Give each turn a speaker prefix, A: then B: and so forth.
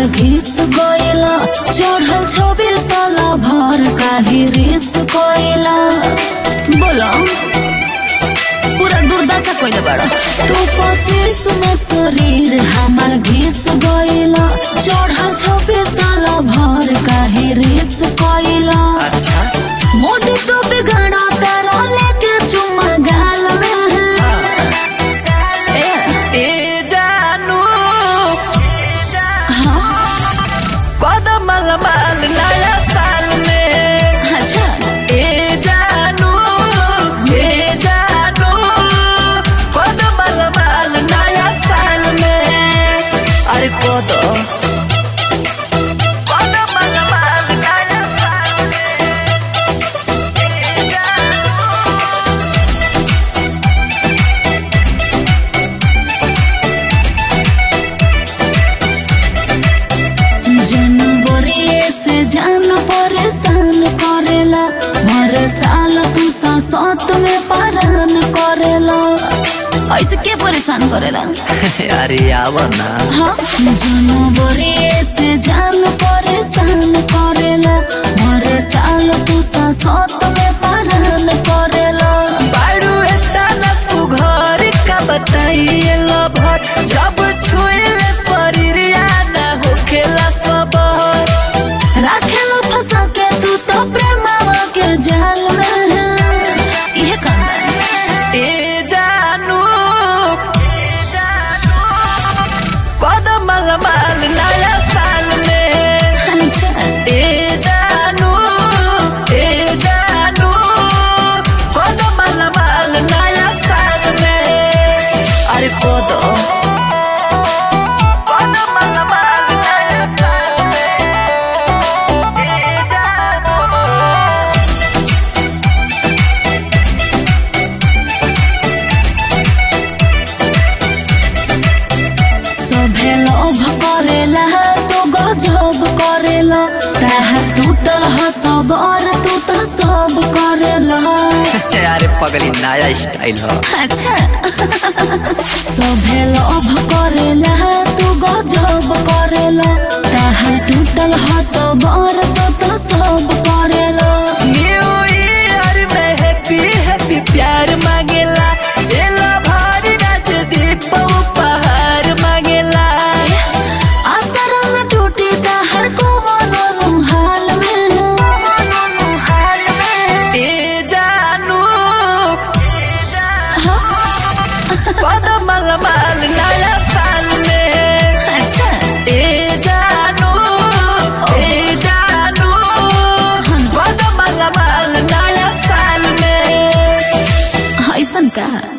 A: घिस गइला चढ़ल छब्बीस साला भर काहे रिस गइला बोलो पूरा दुर्दशा कइले बाड़ा तू पच्चीस में शरीर हमार घिस गइला चढ़ल छब्बीस साला भर काहे रिस गइला
B: अच्छा
A: मोटी तो बिगड़ा तारा लेके चुम्मा गाल में ए
B: ए जानू
A: हाँ
B: कदम माल नया साल में
A: अच्छा
B: ए जानू ए जानू कदम माल नया साल में अरे कदम कदम माल नया साल
A: जनवरी से जान परेशान करेला हर साल तू सात में परान करेला ऐसे के परेशान करेला
B: अरे आव ना
A: हाँ जनवरी से जान परेशान करेला हर साल तू सात में परान करेला
B: बारू एतना सुघर का बताइए लभर जब छुएले शरीरिया ना होखेला सबर
A: राखेला फंसा के तू तो प्रेमावा के जाल में इहे काम बा
B: ए जानू कदम माल नया साल में
A: अच्छा
B: ए जानू ए जानू कदम माल नया साल में अरे कदम कदम माल नया साल में ए जानू
A: सभे लोभ करेला तो गजब करेला ताहा टूटल ह सबर तू तो सब करेला
B: अरे पगली नया स्टाइल हो
A: अच्छा सभे लोभ करेला तू गजब करेला ताहा टूटल ह सबर तू तो सब करेला
B: न्यू ईयर में हैप्पी हैप्पी प्यार मांगेला एला भारी नाच दीप उपहार मांगेला
A: असर न टूटी ताहर को मनो हाल में
B: ए जानू कदम माल नया साल में
A: अच्छा
B: ए जानू ए जानू कदम माल नया साल में
A: ऐसन का